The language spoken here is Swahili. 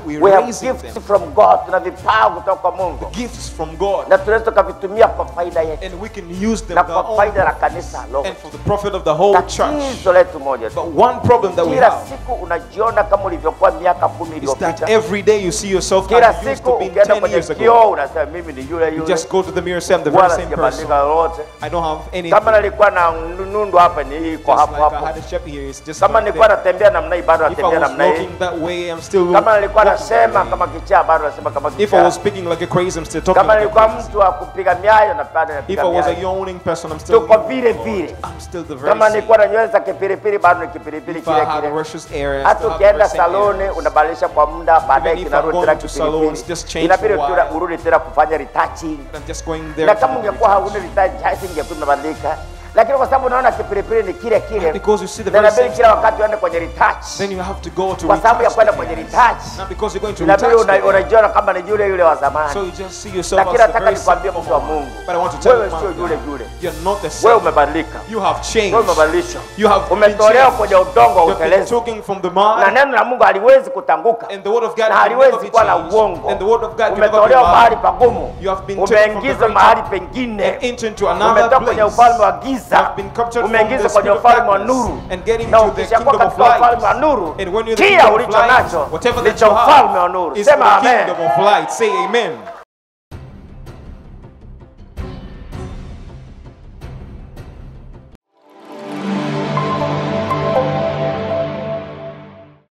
we we have raising gifts them. from God tuna vipawa kutoka kwa Mungu Gifts from God. na tunaweza tukavitumia kwa faida yetu And we can use them na for our kwa own faida la kanisa lote and for the profit of the whole church. tatizo letu moja tu But one problem that we kila have siku unajiona kama ulivyokuwa miaka kumi is that iliyopita every day you see yourself kila as you used siku to be ukienda 10 kwenye years ago. kioo unasema mimi ni yule You yule just go to the mirror and say, I'm the very wala same person. sijabadilika lolote I don't have anything. kama nilikuwa na nundu hapa ni hii iko Just hapo like I hapo had a shepherd here, it's just kama like nilikuwa that. natembea namna hii bado If I natembea was namna hii walking that way, I'm still kama nilikuwa walking that nasema way. kama kichaa bado nasema kama If I kichaa was speaking like a crazy, I'm still talking kama like a nilikuwa crazy. mtu wa kupiga miayo na bado If napiga I was a miayo yawning person, I'm still tuko vile vile I'm still the very kama same. nilikuwa na nywele za kipilipili bado ni kipilipili If I kile had a kile rushes area, I hata still have the ukienda very same saloni areas. unabadilisha kwa muda baadaye if I'm kinarudi going tena to salons, just kipilipili change inabidi for a tena while. urudi tena kufanya retouching I'm just going there. na to kama do ungekuwa retouch. hauna retouch ingekuwa imebadilika lakini kwa sababu unaona kipilipili ni kile kile Because you see the na very inabidi same kila stuff. wakati uende kwenye retouch Then you have to go to kwa sababu ya retouch kwenda the kwenye areas. retouch Not because you're going to inabidi retouch the una- areas. unajiona kama ni yule yule wa So zamani you just see yourself lakini as the nataka very nikwambie same mtu wa former. Mungu But I want to tell wewe you, man sio of yule God, yule you're not the wewe same. umebadilika You have changed. wewe umebadilishwa You have been umetolewa changed. kwenye udongo wa You've been utelezi taken from the na mud, neno la Mungu haliwezi kutanguka and the word of God na can never haliwezi be kuwa na changed. uongo And the word of God can never be umetolewa mahali lied. pagumu You have been taken from the umeingizwa very mahali top pengine and enter into another umetoka kwenye place. ufalme wa You giza have been captured from umeingizwa the kwenye spirit of ufalme wa darkness nuru and get na into the ukishakuwa kingdom of katika ufalme wa light. nuru And when you're the kila kingdom of ulicho light, nacho whatever ni that cha you ufalme wa have nuru is sema for the amen kingdom of light. Say amen.